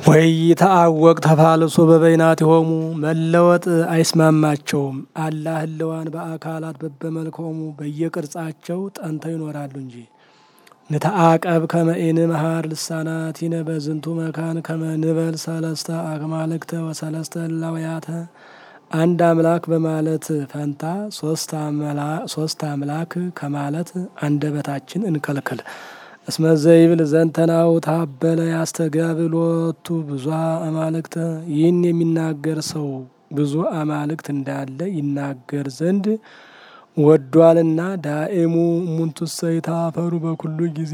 ወኢይትዐወቅ ተፋልሶ በበይናቲሆሙ መለወጥ አይስማማቸውም። አላ ህልዋን በአካላት በበመልክዖሙ በየቅርጻቸው ጠንተው ይኖራሉ እንጂ። ንተአቀብ ከመ ኢንምሃር ልሳናቲነ በዝንቱ መካን ከመ ንበል ሰለስተ አማልክተ ወሰለስተ እላውያተ አንድ አምላክ በማለት ፈንታ ሶስት አምላክ ከማለት አንደበታችን እንከልክል። እስመ ዘይብል ዘንተናው ታበለ ያስተጋብሎቱ ብዙ አማልክተ ይህን የሚናገር ሰው ብዙ አማልክት እንዳለ ይናገር ዘንድ ወዷልና። ዳኤሙ እሙንቱሰ ይታፈሩ በኩሉ ጊዜ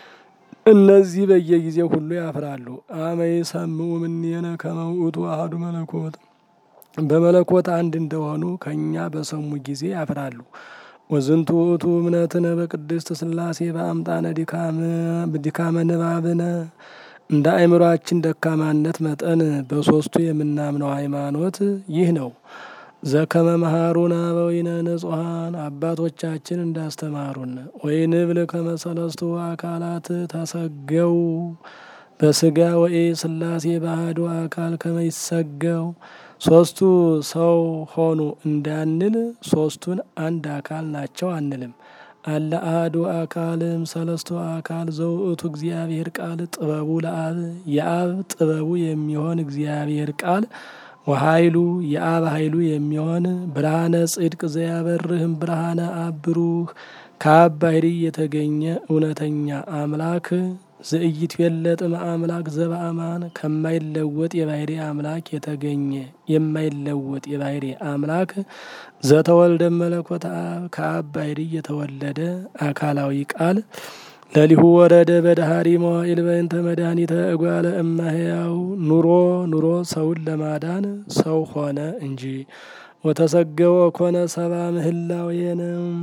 እነዚህ በየጊዜው ሁሉ ያፍራሉ። አመ ይሰምዑ እምኔነ ከመ ውእቱ አሐዱ መለኮት በመለኮት አንድ እንደሆኑ ከእኛ በሰሙ ጊዜ ያፍራሉ። ወዝንቱ ውእቱ እምነትነ በቅድስት ሥላሴ በአምጣነ ድካመ ንባብነ እንደ አእምሯችን ደካማነት መጠን በሦስቱ የምናምነው ሃይማኖት ይህ ነው። ዘከመ መሃሩነ አበዊነ ንጹሐን አባቶቻችን እንዳስተማሩን ወይንብል ከመ ሰለስቱ አካላት ተሰገው በስጋ ወኢ ሥላሴ በአሐዱ አካል ከመ ይሰገው ሶስቱ ሰው ሆኑ እንዳንል ሶስቱን አንድ አካል ናቸው አንልም። አለ አሐዱ አካልም ሰለስቱ አካል ዘውእቱ እግዚአብሔር ቃል ጥበቡ ለአብ የአብ ጥበቡ የሚሆን እግዚአብሔር ቃል ወኃይሉ የአብ ኃይሉ የሚሆን ብርሃነ ጽድቅ ዘያበርህም ብርሃነ አብ ብሩህ ከአብ ባሕርይ የተገኘ እውነተኛ አምላክ ዘኢይትዌለጥም አምላክ ዘበአማን ከማይለወጥ የባሕርይ አምላክ የተገኘ የማይለወጥ የባሕርይ አምላክ ዘተወልደ መለኮት አብ ከአብ ባሕርይ የተወለደ አካላዊ ቃል ለሊሁ ወረደ በዳህሪ መዋዕል በእንተ መድኃኒተ እጓለ እመሕያው ኑሮ ኑሮ ሰውን ለማዳን ሰው ሆነ እንጂ። ወተሰገወ ኮነ ሰባ ምህላዌነ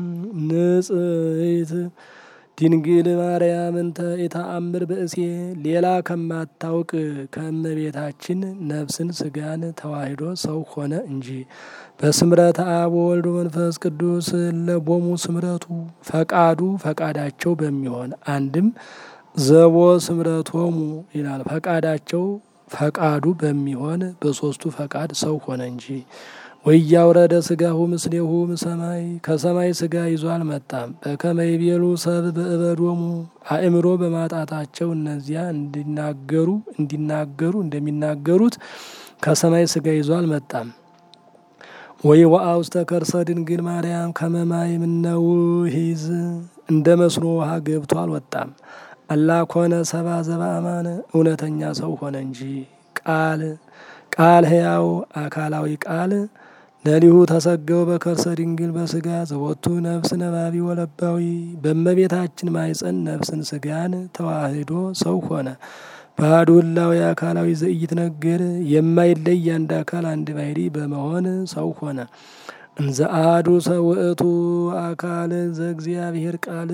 ንጽሕት ድንግል ማርያም እንተ ኢተአምር ብእሴ ሌላ ከማታውቅ ከእመቤታችን ነፍስን ስጋን ተዋሂዶ ሰው ሆነ እንጂ። በስምረተ አብ ወወልድ መንፈስ ቅዱስ ለቦሙ ስምረቱ ፈቃዱ ፈቃዳቸው በሚሆን አንድም ዘቦ ስምረቶሙ ይላል። ፈቃዳቸው ፈቃዱ በሚሆን በሶስቱ ፈቃድ ሰው ሆነ እንጂ። ወያውረደ ስጋሁ ምስሌሁ ሰማይ ከሰማይ ስጋ ይዞ አልመጣም። በከመ ይቤሉ ሰብ በእበዶሙ አእምሮ በማጣታቸው እነዚያ እንዲናገሩ እንዲናገሩ እንደሚናገሩት ከሰማይ ስጋ ይዞ አልመጣም። ወይ ወአውስተ ከርሰ ድንግል ማርያም ከመማይ ምነውሂዝ እንደ መስኖ ውሃ ገብቶ አልወጣም። አላ ኮነ ሰባ ዘበአማነ እውነተኛ ሰው ሆነ እንጂ። ቃል ቃል ሕያው አካላዊ ቃል ለሊሁ ተሰገው በከርሰ ድንግል በስጋ ዘወቱ ነፍስ ነባቢ ወለባዊ በእመቤታችን ማይፀን ነፍስን ስጋን ተዋህዶ ሰው ሆነ። ባሕዱ ህላዌ አካላዊ ዘኢይትነገር የማይለይ አንድ አካል አንድ ባሕርይ በመሆን ሰው ሆነ። እንዘ አሐዱ ሰውእቱ አካል ዘእግዚአብሔር ቃል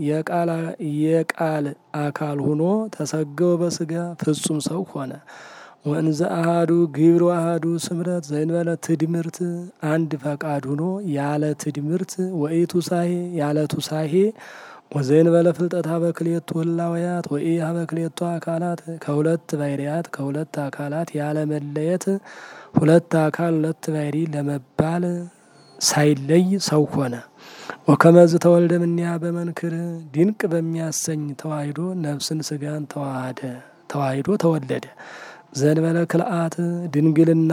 የቃል አካል ሆኖ ተሰገው በስጋ ፍጹም ሰው ሆነ። ወእንዘ አሐዱ ግብር አሐዱ ስምረት ዘእንበለ ትድምርት አንድ ፈቃድ ሆኖ ያለ ትድምርት ወኢቱሳሄ ያለ ቱሳሄ ወዘእንበለ ፍልጠት ሀበክሌቱ ህላውያት ወኢ ሀበክሌቱ አካላት ከሁለት ባሕርያት ከሁለት አካላት ያለ መለየት ሁለት አካል ሁለት ባሕርይ ለመባል ሳይለይ ሰው ሆነ። ወከመዝ ተወልደ እምኔሃ በመንክር ድንቅ በሚያሰኝ ተዋሂዶ ነፍስን ስጋን ተዋሃደ ተዋሂዶ ተወለደ። ዘእንበለ ክልአት ድንግልና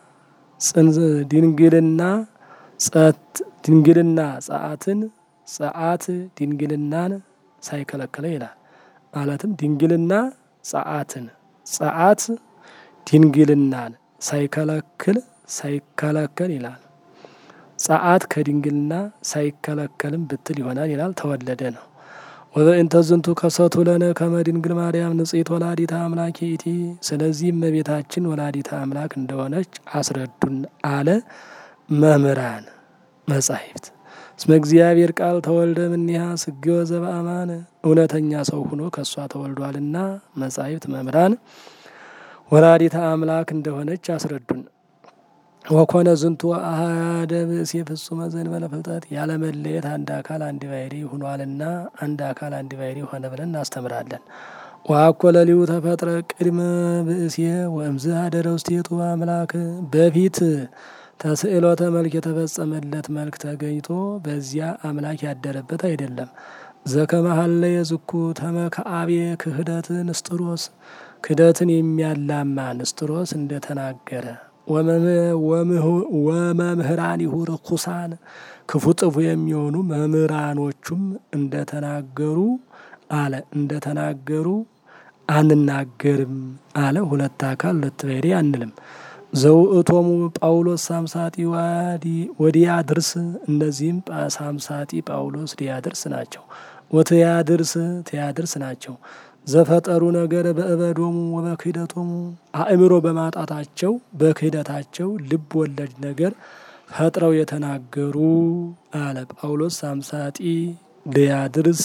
ድንግልና ጸት ድንግልና ጸአትን ጸአት ድንግልናን ሳይከለክለ ይላል። ማለትም ድንግልና ጸአትን ጸአት ድንግልናን ሳይከለክል ሳይከለከል ይላል። ጸአት ከድንግልና ሳይከለከልም ብትል ይሆናል ይላል። ተወለደ ነው። ወበእንተ ዝንቱ ከሰቱ ለነ ከመ ድንግል ማርያም ንጽሕት ወላዲተ አምላክ ይእቲ። ስለዚህ እመቤታችን ወላዲተ አምላክ እንደሆነች አስረዱን አለ መምህራን መጻሕፍት። እስመ እግዚአብሔር ቃል ተወልደ እምኔሃ ስግወ ዘበአማን እውነተኛ ሰው ሆኖ ከእሷ ተወልዷልና መጻሕፍት መምህራን ወላዲተ አምላክ እንደሆነች አስረዱን። ወኮነ ዝንቱ አሐደ ብእሴ ፍጹመ ዘእንበለ ፍልጠት ያለመለየት አንድ አካል አንድ ባሕርይ ሆኗልና አንድ አካል አንድ ባሕርይ ሆነ ብለን እናስተምራለን። ዋኮ ለሊሁ ተፈጥረ ቅድመ ብእሴ ወእምዝ አደረ ውስቴቱ አምላክ በፊት ተስዕሎተ መልክ የተፈጸመለት መልክ ተገኝቶ በዚያ አምላክ ያደረበት አይደለም። ዘከመሀለ የዝኩ ተመከአቤ ክህደት ንስጥሮስ ክህደትን የሚያላማ ንስጥሮስ እንደተናገረ ወመምህራኒሁ ርኩሳን ክፉ ጥፉ የሚሆኑ መምህራኖቹም እንደተናገሩ አለ እንደተናገሩ አንናገርም አለ። ሁለት አካል ሁለት ባሕርይ አንልም። ዘውእቶሙ ጳውሎስ ሳምሳጢ ወዲያድርስ እነዚህም ሳምሳጢ ጳውሎስ ዲያድርስ ናቸው። ወትያድርስ ትያድርስ ናቸው። ዘፈጠሩ ነገር በእበዶሙ ወበክህደቶሙ አእምሮ በማጣታቸው በክህደታቸው ልብ ወለድ ነገር ፈጥረው የተናገሩ አለ። ጳውሎስ ሳምሳጢ ድያድርስ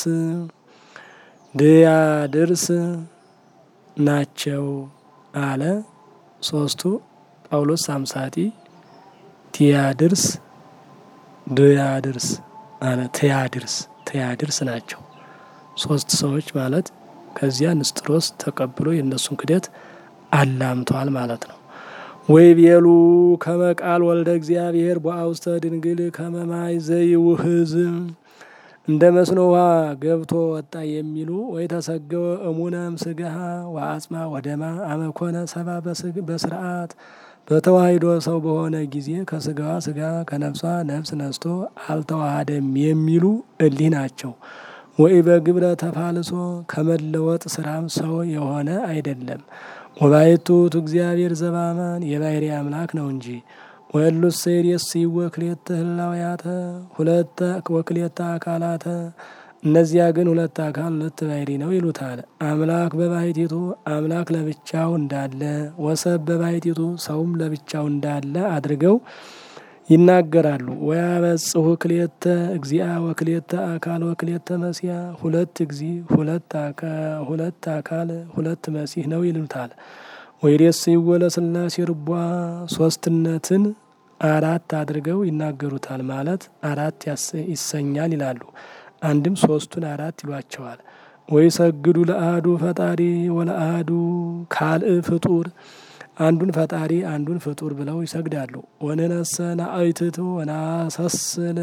ድያድርስ ናቸው አለ። ሶስቱ ጳውሎስ ሳምሳጢ ቲያድርስ ድያድርስ አለ። ትያድርስ ትያድርስ ናቸው። ሶስት ሰዎች ማለት ከዚያ ንስጥሮስ ተቀብሎ የእነሱን ክደት አላምቷል ማለት ነው። ወይ ቤሉ ከመቃል ወልደ እግዚአብሔር በአውስተ ድንግል ከመማይ ዘይውህዝ እንደ መስኖ ውሃ ገብቶ ወጣ የሚሉ ወይ ተሰገወ እሙነም ስጋሃ ወአጽማ ወደማ አመኮነ ሰባ በስርዓት በተዋሂዶ ሰው በሆነ ጊዜ ከስጋዋ ስጋ ከነፍሷ ነፍስ ነስቶ አልተዋሃደም የሚሉ እሊህ ናቸው። ወይ በግብረ ተፋልሶ ከመለወጥ ስራም ሰው የሆነ አይደለም። ወባይቱት እግዚአብሔር ዘባማን የባሕርይ አምላክ ነው እንጂ ወሉስ ሴሪየስ ወክሌተ ህላውያተ ሁለተ ወክሌተ አካላተ እነዚያ ግን ሁለት አካል ሁለት ባሕርይ ነው ይሉታል። አምላክ በባሕቲቱ አምላክ ለብቻው እንዳለ ወሰብ በባሕቲቱ ሰውም ለብቻው እንዳለ አድርገው ይናገራሉ። ወያበጽሑ ክሌተ እግዚአ ወክሌተ አካል ወክሌተ መሲያ ሁለት እግዚ ሁለት አካል ሁለት መሲህ ነው ይሉታል። ወይሬስ ይወለ ስላሴ ርቧ ሶስትነትን አራት አድርገው ይናገሩታል። ማለት አራት ይሰኛል ይላሉ። አንድም ሶስቱን አራት ይሏቸዋል። ወይ ሰግዱ ለአህዱ ፈጣሪ ወለአህዱ ካልእ ፍጡር አንዱን ፈጣሪ አንዱን ፍጡር ብለው ይሰግዳሉ። ወንህነሰ ናአይትት ወናሰስል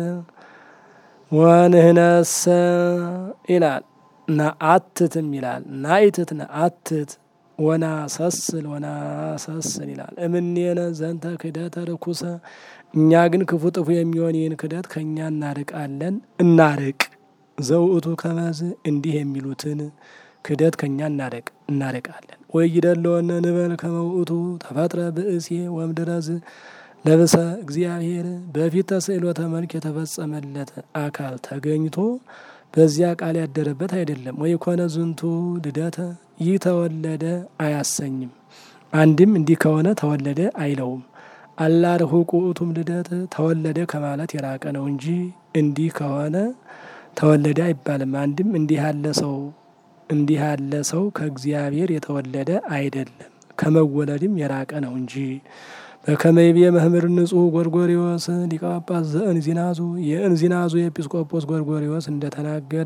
ወንህነሰ ይላል ናአትትም ይላል ናይትት ናአትት ወናሰስል ወናሰስል ይላል። እምኔነ ዘንተ ክደተ ርኩሰ እኛ ግን ክፉ ጥፉ የሚሆን ይህን ክደት ከእኛ እናርቃለን እናርቅ ዘውእቱ ከመዝ እንዲህ የሚሉትን ክደት ከእኛ እናርቅ እናርቃለን። ወይ ይደለወነ ንበል ከመውእቱ ተፈጥረ ብእሴ ወምድረዝ ለብሰ እግዚአብሔር በፊት ተስዕሎተ መልክ የተፈጸመለት አካል ተገኝቶ በዚያ ቃል ያደረበት አይደለም። ወይ ኮነ ዝንቱ ልደተ ይህ ተወለደ አያሰኝም። አንድም እንዲህ ከሆነ ተወለደ አይለውም። አላርሁ ቁኡቱም ልደት ተወለደ ከማለት የራቀ ነው እንጂ እንዲህ ከሆነ ተወለደ አይባልም። አንድም እንዲህ ያለ ሰው እንዲህ ያለ ሰው ከእግዚአብሔር የተወለደ አይደለም፣ ከመወለድም የራቀ ነው እንጂ። በከመይቤ መምህር ንጹሕ ጎርጎሪዎስ ሊቀ ጳጳስ ዘእንዚናዙ የእንዚናዙ የኤጲስቆጶስ ጎርጎሪዎስ እንደተናገረ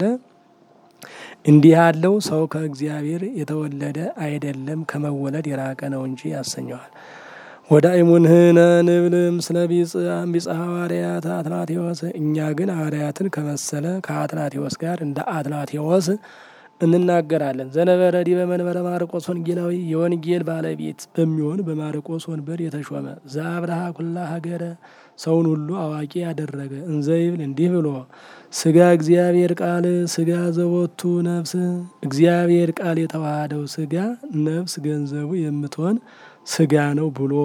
እንዲህ ያለው ሰው ከእግዚአብሔር የተወለደ አይደለም፣ ከመወለድ የራቀ ነው እንጂ ያሰኘዋል። ወዳእሙንህነ ንብልም ስለ ቢጽ ሐዋርያት አትናቴዎስ እኛ ግን ሐዋርያትን ከመሰለ ከአትናቴዎስ ጋር እንደ አትናቴዎስ እንናገራለን። ዘነበረ ዲበ መንበረ ማርቆስ ወንጌላዊ የወንጌል ባለቤት በሚሆን በማርቆስ ወንበር የተሾመ ዘአብርሃ ኩላ ሀገረ ሰውን ሁሉ አዋቂ ያደረገ እንዘይብል እንዲህ ብሎ ስጋ እግዚአብሔር ቃል ስጋ ዘቦቱ ነፍስ እግዚአብሔር ቃል የተዋሃደው ስጋ ነፍስ ገንዘቡ የምትሆን ስጋ ነው ብሎ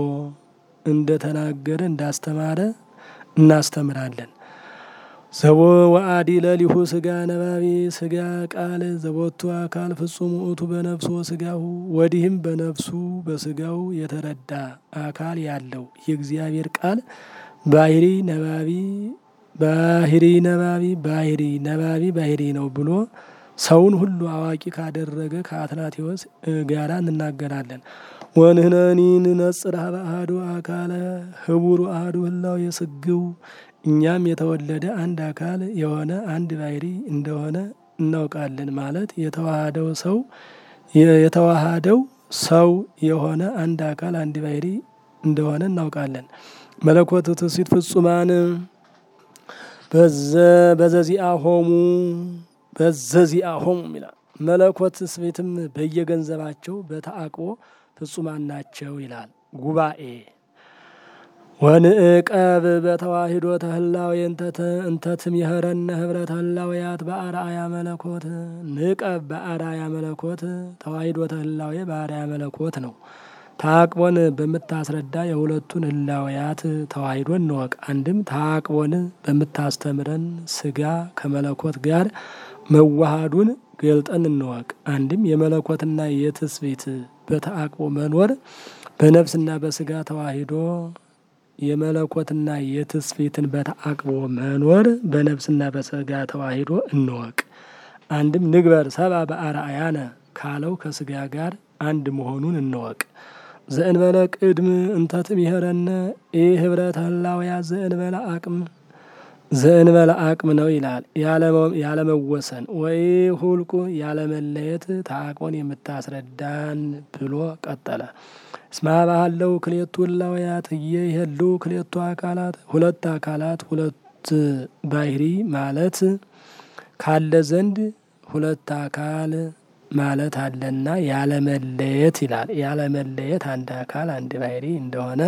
እንደተናገረ እንዳስተማረ እናስተምራለን። ዘቦ ወአዲ ለሊሁ ስጋ ነባቢ ስጋ ቃል ዘቦቱ አካል ፍጹም ውእቱ በነፍሱ ስጋሁ ወዲህም በነፍሱ በስጋው የተረዳ አካል ያለው የእግዚአብሔር ቃል ባህሪ ነባቢ ባህሪ ነባቢ ባህሪ ነባቢ ባህሪ ነው ብሎ ሰውን ሁሉ አዋቂ ካደረገ ከአትናቴዎስ ጋራ እንናገራለን። ወንህነኒ ንነጽር ሀበ አሐዱ አካለ ህቡሩ አሐዱ ህላው የስግው እኛም የተወለደ አንድ አካል የሆነ አንድ ባህሪ እንደሆነ እናውቃለን። ማለት የተዋሃደው ሰው የተዋሃደው ሰው የሆነ አንድ አካል አንድ ባህሪ እንደሆነ እናውቃለን። መለኮት ትስብእት ፍጹማን በዘዚአ ሆሙ በዘዚአ ሆሙ ይላል። መለኮት ትስብእትም በየገንዘባቸው በተአቅቦ ፍጹማን ናቸው ይላል ጉባኤ ወንዕቀብ በተዋሂዶ ተህላዌ እንተትም የኸረነ ህብረት ህላዌያት በአርአያ መለኮት ንቀብ በአርአያ መለኮት ተዋሂዶ ተህላዌ በአርአያ መለኮት ነው። ታቅቦን በምታስረዳ የሁለቱን ህላዌያት ተዋሂዶ እንወቅ። አንድም ታቅቦን በምታስተምረን ስጋ ከመለኮት ጋር መዋሃዱን ገልጠን እንወቅ። አንድም የመለኮትና የትስብእት በተአቅቦ መኖር በነፍስና በስጋ ተዋሂዶ የመለኮትና የትስብእትን በተአቅቦ መኖር በነፍስና በስጋ ተዋሂዶ እንወቅ። አንድም ንግበር ሰብአ በአርአያነ ካለው ከስጋ ጋር አንድ መሆኑን እንወቅ። ዘእንበለ ቅድም እንተትም ይኸረነ ይህ ህብረት ህላውያ ዘእንበለ አቅም ዘእንበለ አቅም ነው ይላል። ያለመወሰን ወይ ሁልቁ ያለመለየት ተአቅቦን የምታስረዳን ብሎ ቀጠለ። እስማ ባህለው ክሌቱ ህላውያት እየሄሉ ክሌቱ አካላት ሁለት አካላት ሁለት ባህሪ ማለት ካለ ዘንድ ሁለት አካል ማለት አለና ያለመለየት ይላል። ያለመለየት አንድ አካል አንድ ባህሪ እንደሆነ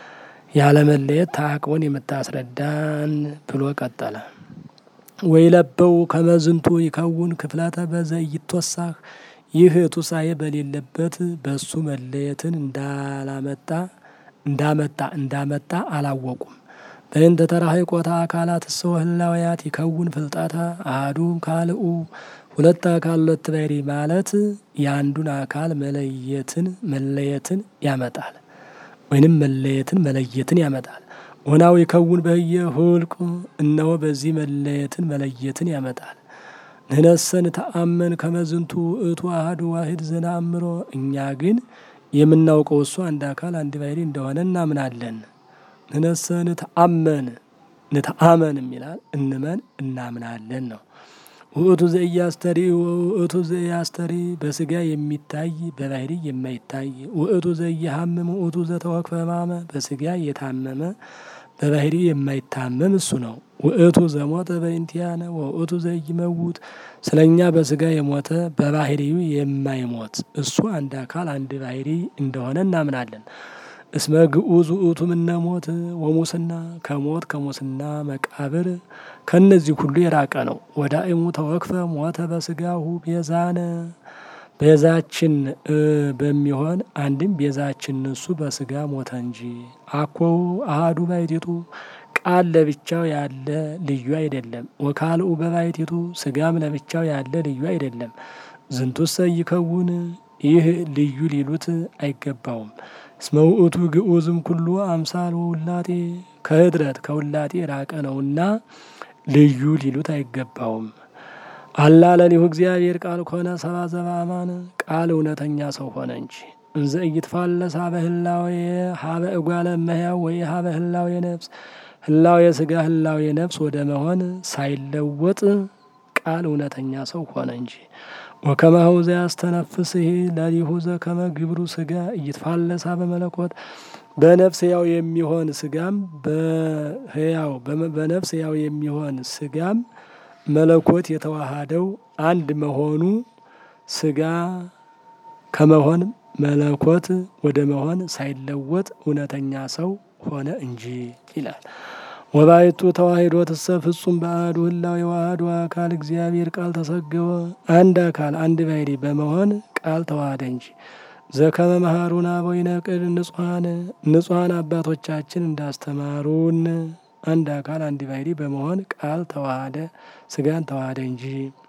ያለመለየት ተአቅቦን የምታስረዳን ብሎ ቀጠለ። ወይ ለበው ከመዝንቱ ይከውን ክፍለተ በዘይትወሳህ ይህ ቱሳኤ በሌለበት በሱ መለየትን እንዳላመጣ እንዳመጣ እንዳመጣ አላወቁም። በእንተ ተራህቆታ አካላት ሰው ህላውያት ይከውን ፍልጠታ አሐዱ ካልኡ ሁለት አካል ሁለት ባህሪ ማለት የአንዱን አካል መለየትን መለየትን ያመጣል ወይንም መለየትን መለየትን ያመጣል። ወናው ይከውን በህየ ሁልቁ እነሆ በዚህ መለየትን መለየትን ያመጣል። ንህነሰን ተአመን ከመዝንቱ እቱ አህዱ ዋሂድ ዘነአምሮ እኛ ግን የምናውቀው እሱ አንድ አካል አንድ ባህሪ እንደሆነ እናምናለን። ንህነሰን ተአመን ንተአመንም ይላል እንመን እናምናለን ነው። ውእቱ ዘኢያስተሪ ውእቱ ዘኢያስተሪ በስጋ የሚታይ በባህሪ የማይታይ ውእቱ ዘኢየሐምም ውእቱ ዘተወክፈ ሕማመ በስጋ የታመመ በባህሪ የማይታመም እሱ ነው። ውእቱ ዘሞተ በእንቲአነ ወውእቱ ዘኢይመውት ስለ እኛ በስጋ የሞተ በባህሪው የማይሞት እሱ አንድ አካል አንድ ባህሪ እንደሆነ እናምናለን። እስመ ግዑዝ ውእቱ ምነ ሞት ወሙስና ከሞት ከሙስና መቃብር ከእነዚህ ሁሉ የራቀ ነው። ወዳእሙ ተወክፈ ሞተ በስጋሁ ቤዛነ ቤዛችን በሚሆን አንድም ቤዛችን እሱ በስጋ ሞተ እንጂ አኮው አሃዱ ባሕቲቱ ቃል ለብቻው ያለ ልዩ አይደለም። ወካልኡ በባሕቲቱ ስጋም ለብቻው ያለ ልዩ አይደለም። ዝንቱሰ ይከውን ይህ ልዩ ሊሉት አይገባውም። እስመ ውእቱ ግዑዝም ኩሉ አምሳል ውላጤ ከህድረት ከውላጤ የራቀ ነውና ልዩ ሊሉት አይገባውም። አላ ለሊሁ እግዚአብሔር ቃል ኮነ ሰብአ ዘበአማን ቃል እውነተኛ ሰው ሆነ እንጂ እንዘ ኢይትፋለስ ሀበ ህላዌ ሀበ እጓለ እመሕያው ወይ ሀበ ህላዌ ነፍስ ህላዌ ስጋ ህላዌ ነፍስ ወደ መሆን ሳይለወጥ ቃል እውነተኛ ሰው ሆነ እንጂ ወከማሁ ዘያስተነፍስህ ለሊሁ ዘከመ ግብሩ ስጋ ኢይትፋለስ ሀበ መለኮት በነፍስ ያው የሚሆን ስጋም በህያው በነፍስ ያው የሚሆን ስጋም መለኮት የተዋሃደው አንድ መሆኑ ስጋ ከመሆን መለኮት ወደ መሆን ሳይለወጥ እውነተኛ ሰው ሆነ እንጂ ይላል። ወባይቱ ተዋሂዶ ትሰ ፍጹም በአሐዱ ህላዌ ወአሐዱ አካል እግዚአብሔር ቃል ተሰገወ አንድ አካል አንድ ባህሪ በመሆን ቃል ተዋሃደ እንጂ ዘከመ መሃሩን አበዊነ ቅድ ንጹሐን ንጹሐን አባቶቻችን እንዳስተማሩን አንድ አካል አንድ ባህሪ በመሆን ቃል ተዋሃደ ስጋን ተዋሃደ እንጂ።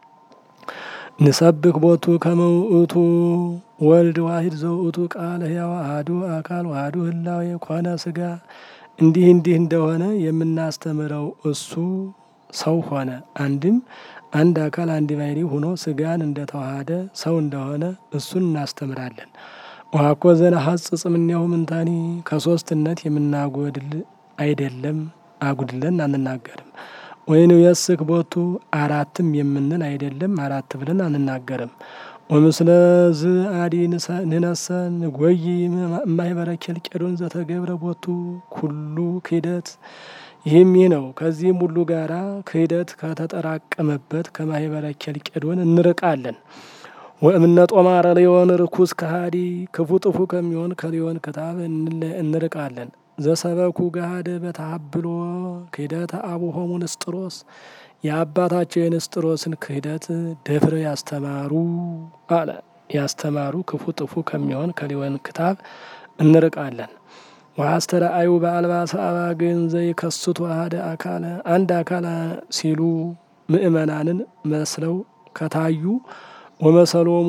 ንሰብክ ቦቱ ከመ ውእቱ ወልድ ዋሂድ ዘውእቱ ቃል ሕያው አሐዱ አካል ወአሐዱ ህላዌ ኮነ ስጋ እንዲህ እንዲህ እንደሆነ የምናስተምረው እሱ ሰው ሆነ። አንድም አንድ አካል አንድ ባህሪ ሆኖ ስጋን እንደተዋሃደ ሰው እንደሆነ እሱን እናስተምራለን። ወአኮ ዘነሐጽጽ እምኔሁ ምንታኒ ከሶስትነት የምናጎድል አይደለም አጉድለን አንናገርም። ወይን የስክ ቦቱ አራትም የምንል አይደለም አራት ብለን አንናገርም። ወምስለ ዝ አዲ ንነሰ ንጐይ ማይበረ ኬልቄዶን ዘተገብረ ቦቱ ኩሉ ክህደት ይህም ይህ ነው። ከዚህም ሁሉ ጋራ ክህደት ከተጠራቀመበት ከማህበረ ኬልቄዶን እንርቃለን። ወእምነ ጦማረ ሊዮን ርኩስ ከሃዲ ክፉ ጥፉ ከሚሆን ከሊዮን ክታብ እንርቃለን። ዘሰበኩ ገሃደ በተሀብሎ ክህደተ አቡሆሙ ንስጥሮስ የአባታቸው የንስጥሮስን ክህደት ደፍረው ያስተማሩ አለ ያስተማሩ ክፉ ጥፉ ከሚሆን ከሊዮን ክታብ እንርቃለን። ወአስተርአዩ በአልባሰ አባግዕ ዘይከስቱ አሐደ አካለ አንድ አካል ሲሉ ምእመናንን መስለው ከታዩ ወመሰሎሙ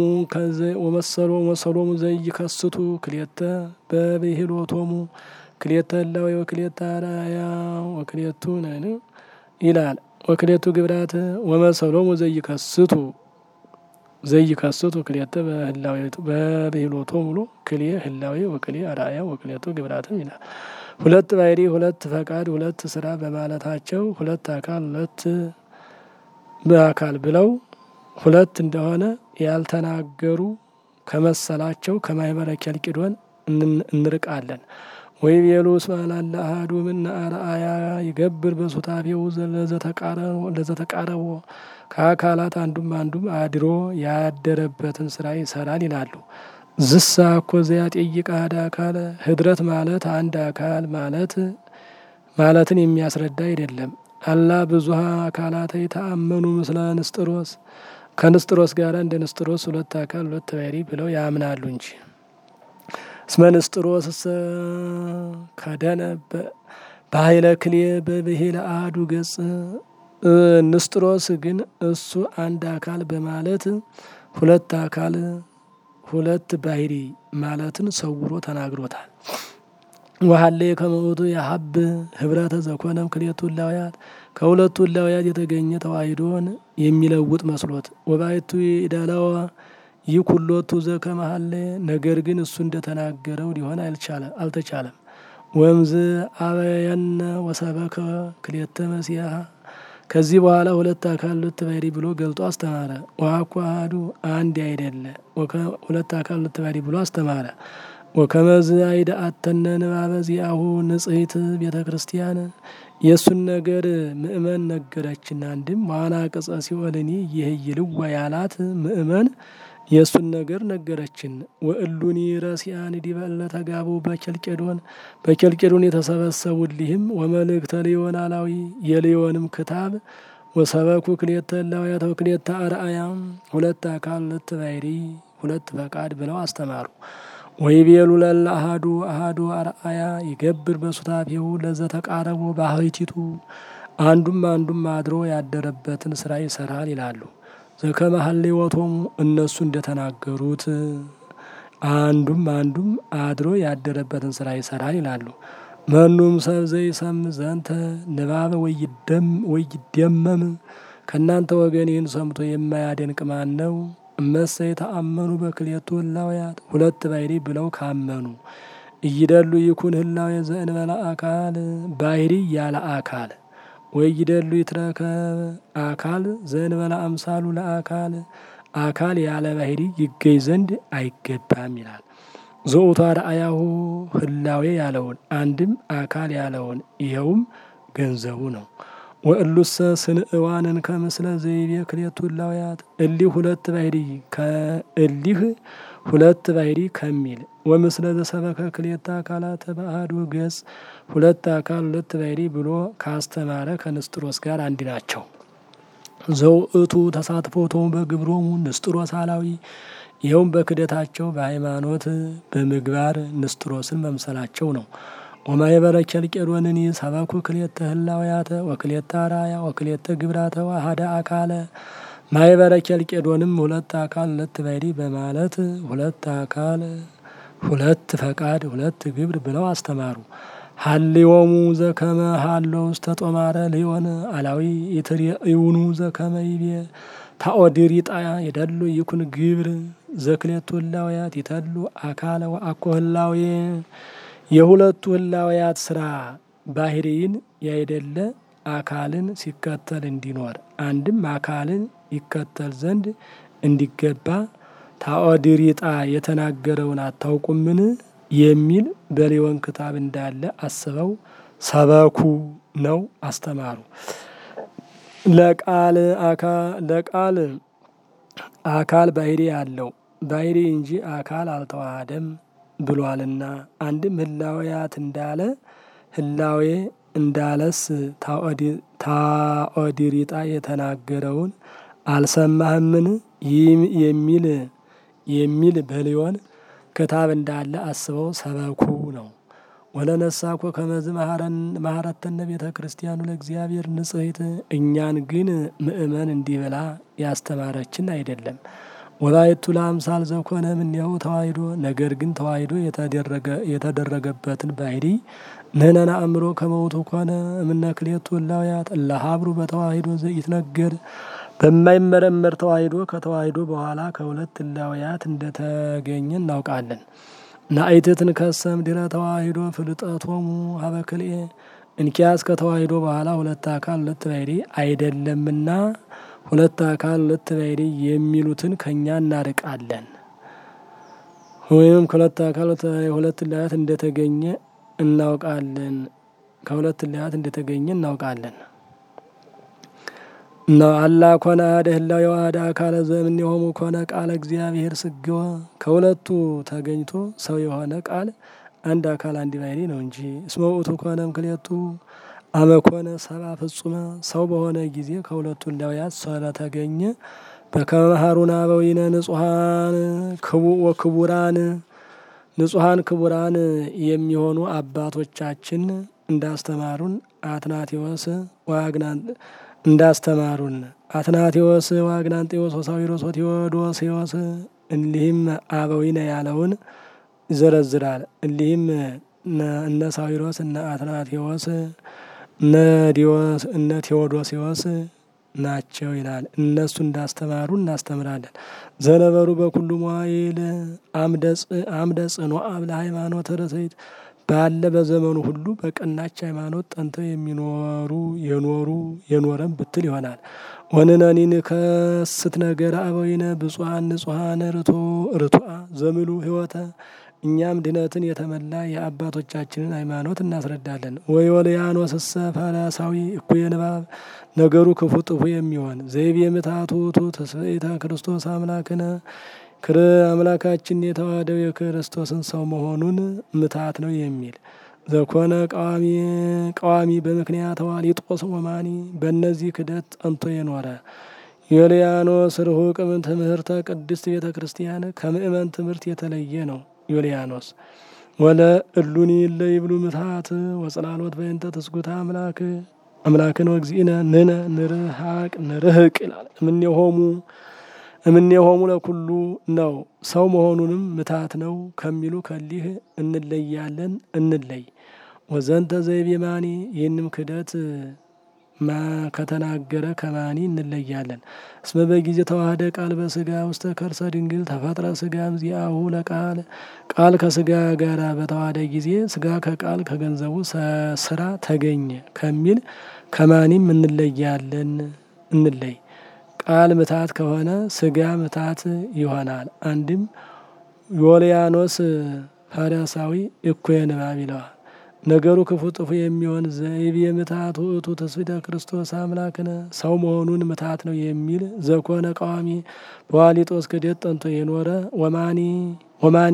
ወመሰሎሙ ዘይከስቱ ክልኤተ በብሂሎቶሙ ክልኤተ እላዌ ወክልኤተ አርአያ ወክልኤቱ ነን ይላል። ወክልኤቱ ግብራት ወመሰሎሙ ዘይከስቱ ዘይከስቱ ክልኤተ በብሂሎቶሙ ብሎ ክልኤ ህላዌ ወክልኤ አርአያ ወክልኤቱ ግብራትም ይላል። ሁለት ባሕርይ ሁለት ፈቃድ ሁለት ስራ በማለታቸው ሁለት አካል ሁለት በአካል ብለው ሁለት እንደሆነ ያልተናገሩ ከመሰላቸው ከማህበረ ኬልቄዶን እንርቃለን። ወይ ቤሉ እስመ ላለ አሐዱ እምነ አርአያ ይገብር በሱታፌው ለዘተቃረቦ ከአካላት አንዱም አንዱም አድሮ ያደረበትን ስራ ይሰራል ይላሉ። ዝሳ እኮ ዘያጤይቅ አሐደ አካለ ህድረት ማለት አንድ አካል ማለት ማለትን የሚያስረዳ አይደለም። አላ ብዙሃ አካላት የተአመኑ ምስለ ንስጥሮስ ከንስጥሮስ ጋር እንደ ንስጥሮስ ሁለት አካል ሁለት ባሕርይ ብለው ያምናሉ እንጂ። እስመ ንስጥሮስ እሰ ከደነ በኃይለ ክልኤ በብሂለ አሐዱ ገጽ ንስጥሮስ ግን እሱ አንድ አካል በማለት ሁለት አካል ሁለት ባሕርይ ማለትን ሰውሮ ተናግሮታል። ወሀሌ ከመውቱ የሀብ ህብረተ ዘኮነም ክልኤቱ እላውያት ከሁለቱ እላውያት የተገኘ ተዋሂዶን የሚለውጥ መስሎት ወባይቱ ይደለዋ ይህ ኩሎቱ ዘከመሀሌ ነገር ግን እሱ እንደተናገረው ሊሆን አልተቻለም። ወምዝ አበየነ ወሰበከ ክልኤተ መሲሐ ከዚህ በኋላ ሁለት አካል ሁለት ባሕርይ ብሎ ገልጦ አስተማረ። ወአኮ አሐዱ አንድ አይደለ ሁለት አካል ሁለት ባሕርይ ብሎ አስተማረ። ወከመዝ አይደአተነ ንባበ ዚአሁ ንጽሕት ቤተ ክርስቲያን የእሱን ነገር ምእመን ነገረችን። አንድም ዋና ቅጸ ሲኦልኒ ይህ ይልዋ ያላት ምእመን የእሱን ነገር ነገረችን። ወእሉኒ ረሲያን ዲበለ ተጋቡ በኬልቄዶን በኬልቄዶን የተሰበሰቡልህም ወመልእክተ ሊዮን አላዊ የሊዮንም ክታብ ወሰበኩ ክልኤተ እላውያተ ወክልኤተ አርአያ ሁለት አካል ሁለት ባሕርይ ሁለት ፈቃድ ብለው አስተማሩ። ወይቤሉ ለለ አሐዱ አሐዱ አርአያ ይገብር በሱታፌሁ ለዘተቃረቦ ባህቲቱ አንዱም አንዱም አድሮ ያደረበትን ስራ ይሰራል ይላሉ። ዘከመ ሀሌወቶሙ እነሱ እንደተናገሩት አንዱም አንዱም አድሮ ያደረበትን ስራ ይሰራል ይላሉ። መኑም ሰብ ዘይሰም ዘንተ ንባበ ወይደመም ከእናንተ ወገን ይህን ሰምቶ የማያደንቅ ማን ነው? እመሰ የተአመኑ በክልኤቱ እላውያት ሁለት ባሕርይ ብለው ካመኑ እይደሉ ይኩን ህላዌ ዘእንበለ አካል ባሕርይ ያለ አካል ወይደሉ ይትረከብ አካል ዘእንበለ አምሳሉ ለአካል አካል ያለ ባሕርይ ይገኝ ዘንድ አይገባም ይላል። ዘውቱ አርአያሁ ህላዌ ያለውን አንድም አካል ያለውን ይኸውም ገንዘቡ ነው። ወእሉሰ ስንእዋንን ከምስለ ዘይቤ ክልኤቱ እላውያት እሊህ ሁለት ባሕርይ ከእሊህ ሁለት ባሕርይ ከሚል ወምስለ ዘሰበከ ክልኤተ አካላት በአሐዱ ገጽ ሁለት አካል ሁለት ባሕርይ ብሎ ካስተማረ ከንስጥሮስ ጋር አንድ ናቸው። ዘውእቱ ተሳትፎቶሙ በግብሮሙ ንስጥሮስ አላዊ ይኸውም በክደታቸው በሃይማኖት በምግባር ንስጥሮስን መምሰላቸው ነው። ወማኅበረ ኬልቄዶንኒ ሰበኩ ክልኤተ ህላውያተ ወክልኤተ አርአያ ወክልኤተ ግብራተ ወአሐደ አካለ ማኅበረ ኬልቄዶንም ሁለት አካል ሁለት ባሕርይ በማለት ሁለት አካል ሁለት ፈቃድ ሁለት ግብር ብለው አስተማሩ። ሀሌዎሙ ዘከመ ሀሎ ውስተ ጦማረ ሊዮን አላዊ ኢትሬእዩኑ ዘከመ ይቤ ታኦድሪጣ የደሉ ይኩን ግብር ዘክልኤቱ ህላውያት ይተሉ አካለ ወአኮ ህላዌ የሁለቱ ህላውያት ስራ ባሕርይን ያይደለ አካልን ሲከተል እንዲኖር አንድም አካልን ይከተል ዘንድ እንዲገባ ታኦድሪጣ የተናገረውን አታውቁምን የሚል በሌወን ክታብ እንዳለ አስበው ሰበኩ ነው አስተማሩ። ለቃል ለቃል አካል ባህሪ አለው ባህሪ እንጂ አካል አልተዋሃደም ብሏልና አንድም ህላዌያት እንዳለ ህላዌ እንዳለስ ታኦዲሪጣ የተናገረውን አልሰማህምን የሚል የሚል በሊዮን ክታብ እንዳለ አስበው ሰበኩ ነው። ወለነሳኮ ከመዝ ማህረተነ ቤተ ክርስቲያኑ ለእግዚአብሔር ንጽሕት እኛን ግን ምእመን እንዲህ ብላ ያስተማረችን አይደለም። ወላይቱ ለአምሳል ዘኮነ እምኔሁ ተዋሂዶ ነገር ግን ተዋሂዶ የተደረገበትን ባህሪ ንሕነን አእምሮ ከመውቱ ኮነ እምነ ክልኤቱ እላውያት እለ ሀብሩ በተዋሂዶ ዘኢትነገር በማይመረመር ተዋሂዶ ከተዋሂዶ በኋላ ከሁለት እላውያት እንደተገኘ እናውቃለን። ናኢትትን ከሰም ድረ ተዋሂዶ ፍልጠቶሙ ሀበ ክልኤ እንኪያስ ከተዋሂዶ በኋላ ሁለት አካል ሁለት ባህሪ አይደለምና ሁለት አካል ሁለት ባህሪ የሚሉትን ከእኛ እናርቃለን። ወይም ከሁለት አካል ሁለት እላያት እንደተገኘ እናውቃለን። ከሁለት እላያት እንደተገኘ እናውቃለን። አላ ኮነ አሐደ ህላዌ ወአሐደ አካለ ዘእምኔሆሙ ኮነ ቃለ እግዚአብሔር ስግወ ከሁለቱ ተገኝቶ ሰው የሆነ ቃል አንድ አካል አንድ ባህሪ ነው እንጂ እስመ ውእቱ ኮነ እምክልኤቱ አመ ኮነ ሰብአ ፍጹመ ሰው በሆነ ጊዜ ከሁለቱ እላውያት ስለተገኘ በከመ መሃሩነ አበዊነ ንጹሐን ወክቡራን ንጹሐን ክቡራን የሚሆኑ አባቶቻችን እንዳስተማሩን አትናቴዎስ ዋግናን እንዳስተማሩን አትናቴዎስ ዋግናንጤዎስ ወሳዊሮስ ወቴዎዶስዮስ እሊህም አበዊነ ያለውን ይዘረዝራል። እሊህም እነ ሳዊሮስ እነ አትናቴዎስ እነ ቴዎዶሲዎስ ናቸው ይላል። እነሱ እንዳስተማሩ እናስተምራለን። ዘነበሩ በኩሉ መዋይል አምደ ጽኑዓን ለሃይማኖት ርትዕት ባለ በዘመኑ ሁሉ በቀናች ሃይማኖት ጠንተው የሚኖሩ የኖሩ የኖረም ብትል ይሆናል። ወንነኒን ከስት ነገር አበዊነ ብፁዓን ንጹሐን ርቱዓ ዘምሉ ህይወተ እኛም ድነትን የተመላ የአባቶቻችንን ሃይማኖት እናስረዳለን። ወዮልያኖስ እሰ ፈላሳዊ እኩየ ንባብ ነገሩ ክፉ ጥፉ የሚሆን ዘይቤ ምትሃቱ ውእቱ ትስብእተ ክርስቶስ አምላክነ ክር አምላካችን የተዋህደው የክርስቶስን ሰው መሆኑን ምታት ነው የሚል ዘኮነ ቃዋሚ ቃዋሚ በምክንያት ዋሊጦስ ወማኒ በእነዚህ ክደት ጸንቶ የኖረ ዮልያኖስ ርሁቅ ትምህርተ ቅድስት ቤተ ክርስቲያን ከምእመን ትምህርት የተለየ ነው። ዮልያኖስ ወለ እሉኒ እለ ይብሉ ምትሃት ወጽላሎት በእንተ ትስጉታ አምላክ አምላክን ወግዚእነ ንነ ንርሃቅ ንርህቅ ይላል። እምኔሆሙ እምኔሆሙ ለኩሉ ነው ሰው መሆኑንም ምታት ነው ከሚሉ ከሊህ እንለያለን እንለይ። ወዘንተ ዘይቤ ማኒ ይህንም ክደት ከተናገረ ከማኒ እንለያለን። እስመ በጊዜ ተዋህደ ቃል በስጋ ውስተ ከርሰ ድንግል ተፈጥረ ስጋም ዚአሁ ለቃል ቃል ከስጋ ጋር በተዋህደ ጊዜ ስጋ ከቃል ከገንዘቡ ስራ ተገኘ ከሚል ከማኒም እንለያለን እንለይ። ቃል ምታት ከሆነ ስጋ ምታት ይሆናል። አንድም ዮልያኖስ ፈሪሳዊ እኩየ ንባብ ይለዋል። ነገሩ ክፉ ጥፉ የሚሆን ዘይቤ ምታት ውእቱ ትስብእተ ክርስቶስ አምላክነ ሰው መሆኑን ምታት ነው የሚል ዘኮነ ቃዋሚ በዋሊጦስ ክደት ጠንቶ የኖረ ወማኒ ወማኒ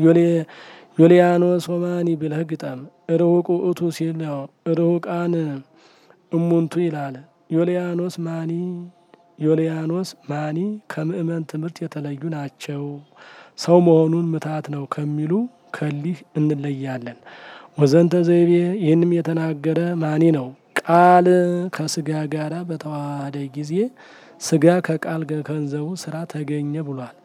ዮልያኖስ ወማኒ ብለህ ግጠም። ርሁቅ ውእቱ ሲል ነው። ርሁቃን እሙንቱ ይላል። ዮልያኖስ ማኒ ዮልያኖስ ማኒ ከምእመን ትምህርት የተለዩ ናቸው። ሰው መሆኑን ምታት ነው ከሚሉ ከሊህ እንለያለን። ወዘንተ ዘይቤ ይህንም የተናገረ ማኒ ነው። ቃል ከስጋ ጋራ በተዋሃደ ጊዜ ስጋ ከቃል ገንዘቡ ስራ ተገኘ ብሏል።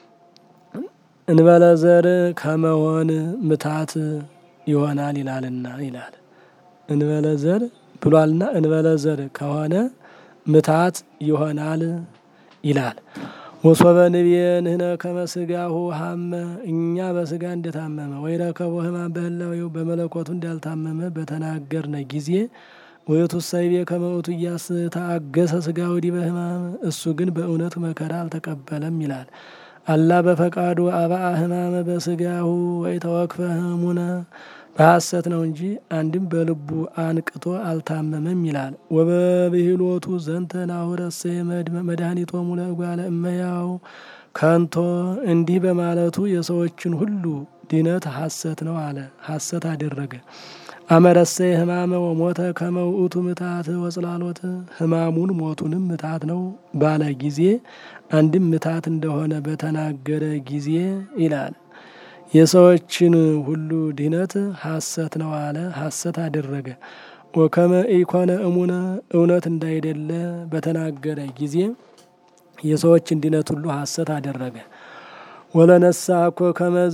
እንበለ ዘር ከመሆን ምታት ይሆናል ይላልና ይላል። እንበለ ዘር ብሏልና እንበለ ዘር ከሆነ ምታት ይሆናል ይላል። ወሶበ ንቤ ንሕነ ከመ ሥጋሁ ሀመ እኛ በስጋ እንደታመመ ወይ ረከቦ ሕማም በህላዌው በመለኮቱ እንዳልታመመ በተናገርነ ጊዜ ውእቱ ሰይቤ ከመ ውእቱ ኢያስተአገሰ ሥጋሁ ዲበ ሕማም እሱ ግን በእውነቱ መከራ አልተቀበለም ይላል። አላ በፈቃዱ አብአ ሕማመ በስጋሁ ወይ ተወክፈ ህሙነ በሐሰት ነው እንጂ አንድም በልቡ አንቅቶ አልታመመም ይላል። ወበብሂሎቱ ዘንተ ናሁረሴ መድኃኒቶሙ ለእጓለ እመሕያው ከንቶ እንዲህ በማለቱ የሰዎችን ሁሉ ድነት ሐሰት ነው አለ፣ ሐሰት አደረገ። አመረሰ ህማመ ወሞተ ከመውእቱ ምታት ወጽላሎት ህማሙን ሞቱንም ምታት ነው ባለ ጊዜ አንድም ምታት እንደሆነ በተናገረ ጊዜ ይላል። የሰዎችን ሁሉ ድነት ሐሰት ነው አለ፣ ሐሰት አደረገ። ወከመ ኢኮነ እሙነ እውነት እንዳይደለ በተናገረ ጊዜ የሰዎችን ድነት ሁሉ ሐሰት አደረገ። ወለነሳ እኮ ከመዝ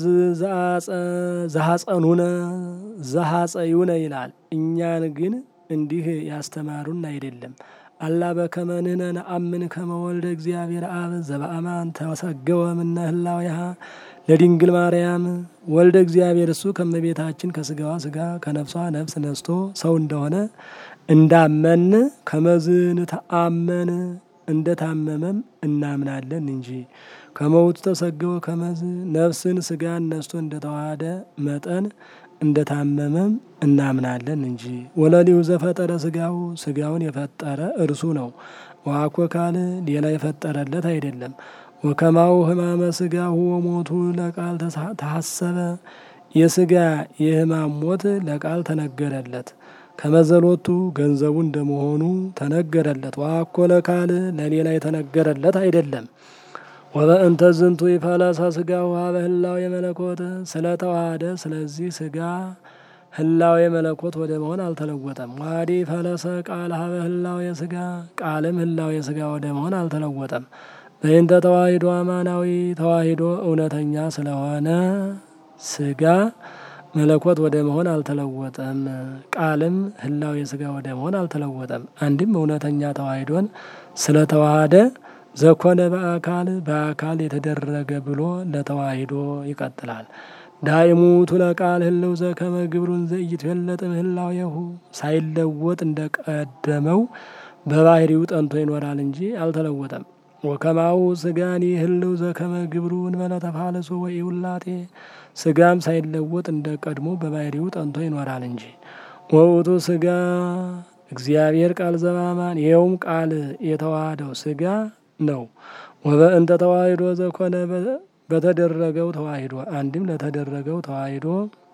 ዘሐጸኑነ ዘሐጸዩነ ይላል። እኛን ግን እንዲህ ያስተማሩን አይደለም። አላ በከመ ንሕነ ነአምን ከመ ወልደ እግዚአብሔር አብ ዘበአማን ተሰገወ እምነ ህላዌሃ ለድንግል ማርያም ወልደ እግዚአብሔር እሱ ከመቤታችን ከስጋዋ ስጋ ከነፍሷ ነፍስ ነስቶ ሰው እንደሆነ እንዳመን ከመዝን ተአመን እንደታመመም እናምናለን እንጂ ከመውቱ ተሰገወ ከመዝ ነፍስን ስጋን ነስቶ እንደተዋሃደ መጠን እንደታመመም እናምናለን እንጂ። ወለሊሁ ዘፈጠረ ስጋው ስጋውን የፈጠረ እርሱ ነው። ዋኮ ካል ሌላ የፈጠረለት አይደለም። ወከማው ህማመ ስጋሁ ወሞቱ ለቃል ተሐሰበ የስጋ የህማም ሞት ለቃል ተነገረለት። ከመዘሎቱ ገንዘቡ እንደመሆኑ ተነገረለት። ዋኮ ለካል ለሌላ የተነገረለት አይደለም። ወበእንተ ዝንቱ ይፈለሰ ስጋው ሀበ ህላዌ የመለኮት ስለተዋሃደ ስለዚህ ስጋ ህላዌ የመለኮት ወደ መሆን አልተለወጠም። ዋዲ ፈለሰ ቃል ሀበ ህላዌ የስጋ ቃልም ህላዌ የስጋ ወደ መሆን አልተለወጠም። በእንተ ተዋሂዶ አማናዊ ተዋሂዶ እውነተኛ ስለሆነ ስጋ መለኮት ወደ መሆን አልተለወጠም። ቃልም ህላዌ የስጋ ወደ መሆን አልተለወጠም። አንድም እውነተኛ ተዋሂዶን ስለተዋሃደ ዘኮነ በአካል በአካል የተደረገ ብሎ ለተዋሂዶ ይቀጥላል። ዳይሙ ለቃል ህልው ዘከመ ግብሩን ዘኢይትፈለጥ እምህላዌሁ ሳይለወጥ እንደቀደመው በባህሪው ጠንቶ ይኖራል እንጂ አልተለወጠም። ወከማው ስጋኒ ህልው ዘከመ ግብሩ እንበለ ተፋለሶ ወኢውላጤ ስጋም ሳይለወጥ እንደ ቀድሞ በባህሪው ጠንቶ ይኖራል እንጂ። ወውቱ ስጋ እግዚአብሔር ቃል ዘባማን ይኸውም ቃል የተዋሃደው ስጋ ነው። ወበእንተ ተዋሂዶ ዘኮነ በተደረገው ተዋሂዶ አንድም ለተደረገው ተዋሂዶ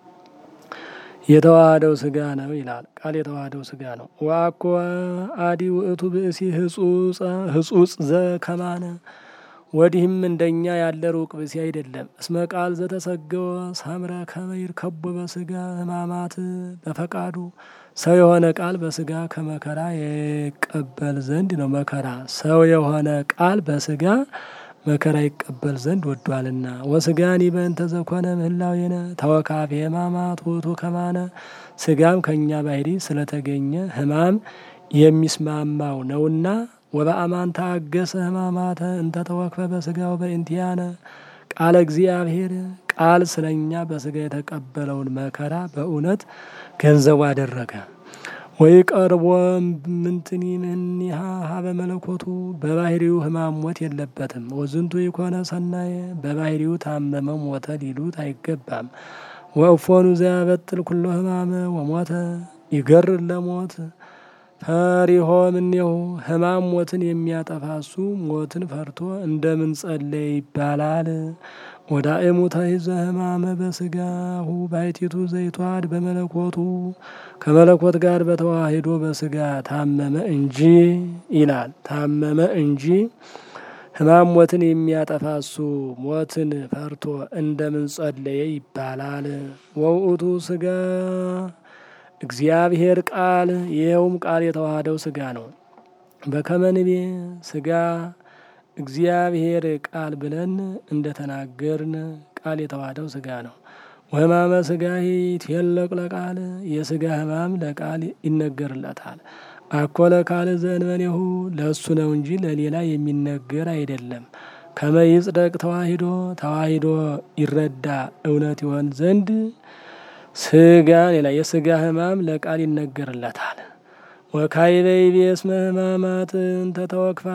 የተዋሃደው ስጋ ነው ይላል። ቃል የተዋሃደው ስጋ ነው። ዋኮ አዲ ውእቱ ብእሲ ህጹጽ ዘከማነ ወዲህም እንደኛ ያለ ሩቅ ብእሲ አይደለም። እስመ ቃል ዘተሰገወ ሰምረ ከመይር ከቦ በስጋ ህማማት በፈቃዱ ሰው የሆነ ቃል በስጋ ከመከራ ይቀበል ዘንድ ነው። መከራ ሰው የሆነ ቃል በስጋ መከራ ይቀበል ዘንድ ወዷልና። ወስጋኒ በእንተ ዘኮነ ምህላዌነ ተወካፌ ህማማት ውእቱ ከማነ ስጋም ከእኛ ባህሪ ስለተገኘ ህማም የሚስማማው ነውና ወበአማን ታገሰ ህማማተ እንተ ተወክፈ በስጋው በእንቲያነ ቃለ እግዚአብሔር ቃል ስለኛ በስጋ የተቀበለውን መከራ በእውነት ገንዘቡ አደረገ። ወይ ቀርቦ ምንትኒ ምኒሃ ሀበ መለኮቱ በባህሪው ህማም ሞት የለበትም። ወዝንቱ ይኮነ ሰናየ በባህሪው ታመመ ሞተ ሊሉት አይገባም። ወእፎኑ ዘያበጥል ኩሎ ህማመ ወሞተ ይገርር ለሞት ፈሪሆ ምኔሁ ህማም ሞትን የሚያጠፋ እሱ ሞትን ፈርቶ እንደምን ጸለየ ይባላል። ወዳእሙ ተይዘ ህማመ በስጋሁ ባይቲቱ ዘይቷድ በመለኮቱ ከመለኮት ጋር በተዋሂዶ በስጋ ታመመ እንጂ ይላል። ታመመ እንጂ ህማም ሞትን የሚያጠፋ እሱ ሞትን ፈርቶ እንደምን ጸለየ ይባላል። ወውእቱ ስጋ እግዚአብሔር ቃል ይኸውም ቃል የተዋሃደው ስጋ ነው። በከመንቤ ስጋ እግዚአብሔር ቃል ብለን እንደተናገርን ቃል የተዋሃደው ስጋ ነው። ወህማመ ስጋ ይትየለቅ ለቃል የስጋ ህማም ለቃል ይነገርለታል። አኮ ለቃል ዘእንበሌሁ ለእሱ ነው እንጂ ለሌላ የሚነገር አይደለም። ከመይጽደቅ ተዋሂዶ ተዋሂዶ ይረዳ እውነት ይሆን ዘንድ ስጋ ሌላ የስጋ ህማም ለቃል ይነገርለታል። ወካይበይ ቤስመ ሕማማት እንተ ተወክፋ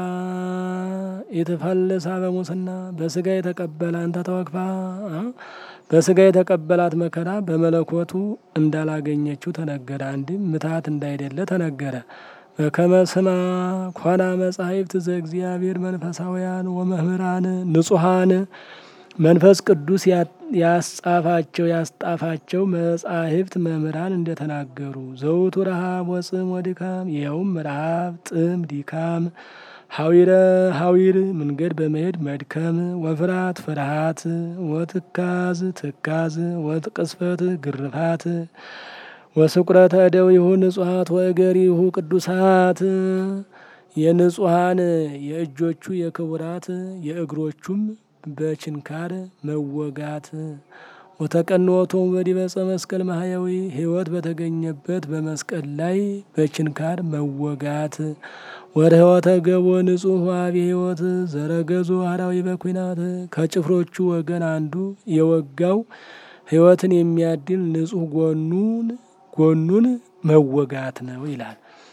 የተፈልሳ በሙስና በስጋ የተቀበለ እንተ ተወክፋ በስጋ የተቀበላት መከራ በመለኮቱ እንዳላገኘችው ተነገረ። አንድም ምታት እንዳይደለ ተነገረ። በከመ ስማ ኮና መጻሕፍት ዘእግዚአብሔር መንፈሳውያን ወመምህራን ንጹሐን መንፈስ ቅዱስ ያስጻፋቸው ያስጣፋቸው መጻሕፍት መምህራን እንደተናገሩ ዘውቱ ረሃብ ወጽም ወድካም ይኸውም ረሃብ፣ ጥም፣ ድካም ሀዊረ ሀዊር መንገድ በመሄድ መድከም፣ ወፍራት ፍርሃት፣ ወትካዝ ትካዝ፣ ወቅስፈት ግርፋት፣ ወስቁረተ እደዊሁ ንጹሐት ወእገሪሁ ቅዱሳት የንጹሐን የእጆቹ የክቡራት የእግሮቹም በችንካር መወጋት ወተቀንወቶም በዲበ ዕፀ መስቀል ማህያዊ ሕይወት በተገኘበት በመስቀል ላይ በችንካር መወጋት ወርህወተ ገቦ ንጹሕ ዋቢ ሕይወት ዘረገዞ አራዊ በኩናት ከጭፍሮቹ ወገን አንዱ የወጋው ሕይወትን የሚያድል ንጹሕ ጎኑን ጎኑን መወጋት ነው ይላል።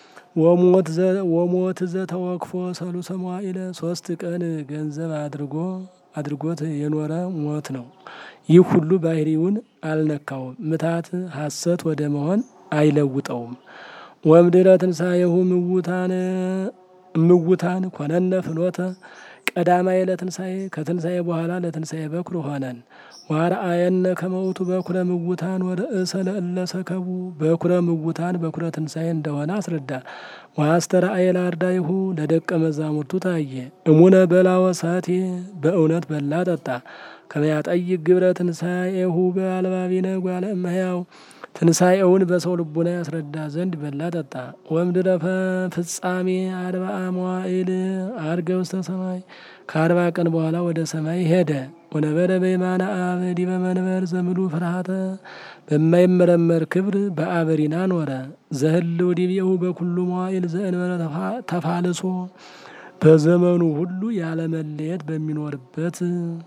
ወሞት ዘተወክፎ ሰሉሰ መዋዕለ ሶስት ቀን ገንዘብ አድርጎ አድርጎት የኖረ ሞት ነው። ይህ ሁሉ ባህሪውን አልነካውም። ምታት ሐሰት ወደ መሆን አይለውጠውም። ወምድረ ትንሣኤሁ ምውታን ምውታን ኮነነ ፍኖተ ቀዳማይ ለትንሣኤ ከትንሣኤ በኋላ ለትንሣኤ በኩር ሆነን ዋርአየነ ከመውቱ በኩረ ምውታን ወርእሰ ለእለ ሰከቡ በኩረ ምውታን በኩረ ትንሣኤ እንደሆነ አስረዳ። ወአስተርአየ ለአርዳኢሁ ለደቀ መዛሙርቱ ታየ። እሙነ በላ ወሳቴ በእውነት በላ ጠጣ። ከመያጠይቅ ግብረ ትንሣኤሁ በአልባቢነ ጓለ እመሕያው ትንሣኤውን በሰው ልቡና ያስረዳ ዘንድ በላ ጠጣ። ወምድረ ፍጻሜ አርብዓ መዋዕል አርገ ውስተ ሰማይ ከአርባ ቀን በኋላ ወደ ሰማይ ሄደ። ወነበረ በየማነ አብ ዲበ መንበር ዘምሉ ፍርሃተ በማይመረመር ክብር በአበሪና ኖረ። ዘህልው ዲቤሁ በኩሉ መዋዕል ዘእንበረ ተፋልሶ በዘመኑ ሁሉ ያለመለየት በሚኖርበት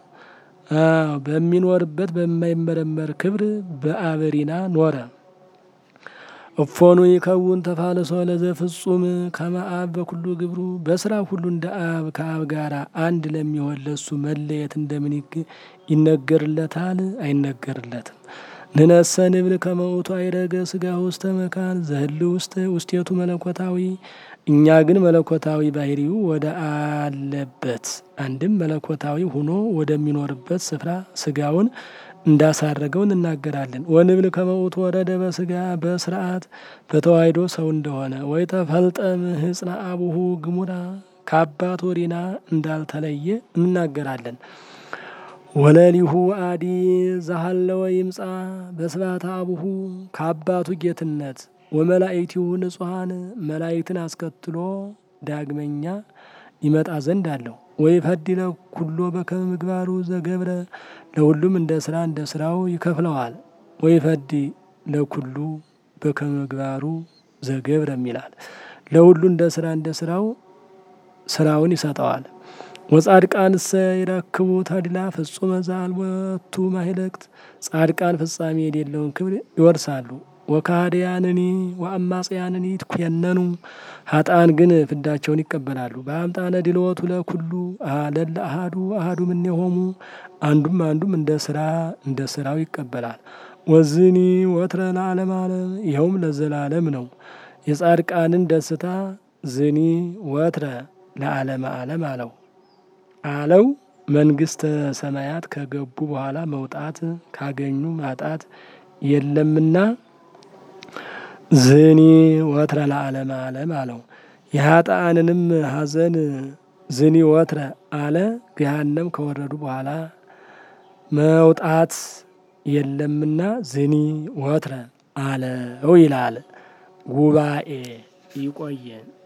በሚኖርበት በማይመረመር ክብር በአበሪና ኖረ። እፎኑ ይከውን ተፋልሶ ለዘ ፍጹም ከመ አብ በኩሉ ግብሩ በስራ ሁሉ እንደ አብ ከአብ ጋር አንድ ለሚሆን ለሱ መለየት እንደምን ይነገርለታል? አይነገርለትም። ንነሰ ንብል ከመ ውእቱ አይረገ ስጋ ውስተ መካን ዘህል ውስተ ውስቴቱ መለኮታዊ እኛ ግን መለኮታዊ ባህሪው ወደ አለበት አንድም መለኮታዊ ሆኖ ወደሚኖርበት ስፍራ ስጋውን እንዳሳረገው እንናገራለን። ወንብል ከመ ውእቱ ወረደ በስጋ በስርዓት በተዋሕዶ ሰው እንደሆነ ወይ ተፈልጠም ህጽና አቡሁ ግሙራ ከአባት ወሪና እንዳልተለየ እንናገራለን። ወለሊሁ አዲ ዛሃለወ ይምጻ በስባተ አቡሁ ከአባቱ ጌትነት ወመላእክቲሁ ንጹሐን መላእክትን አስከትሎ ዳግመኛ ይመጣ ዘንድ አለው። ወይ ፈዲለ ኩሎ በከመ ምግባሩ ዘገብረ ለሁሉም እንደ ስራ እንደ ስራው ይከፍለዋል። ወይ ፈዲ ለኩሉ በከመ ምግባሩ ዘገብረ ይላል። ለሁሉ እንደ ስራ እንደ ስራው ስራውን ይሰጠዋል። ወጻድቃንሰ ይረክቡ ተድላ ፍጹመ ዘአልቦቱ ማህለቅት ጻድቃን ፍጻሜ የሌለውን ክብር ይወርሳሉ። ወካህዲያንኒ ወአማጽያንኒ ይትኮነኑ ሀጣን ግን ፍዳቸውን ይቀበላሉ። በአምጣነ ድልወቱ ለኩሉ ለለ አሃዱ አሃዱ እምኔሆሙ አንዱም አንዱም እንደ ስራ እንደ ስራው ይቀበላል። ወዝኒ ወትረ ለዓለም ዓለም ይኸውም ለዘላለም ነው። የጻድቃንን ደስታ ዝኒ ወትረ ለዓለመ ዓለም አለው አለው መንግስተ ሰማያት ከገቡ በኋላ መውጣት ካገኙ ማጣት የለምና ዝኒ ወትረ ለዓለመ ዓለም አለው። የሀጣንንም ሐዘን ዝኒ ወትረ አለ። ገሃነም ከወረዱ በኋላ መውጣት የለምና ዝኒ ወትረ አለው ይላል። ጉባኤ ይቆየን።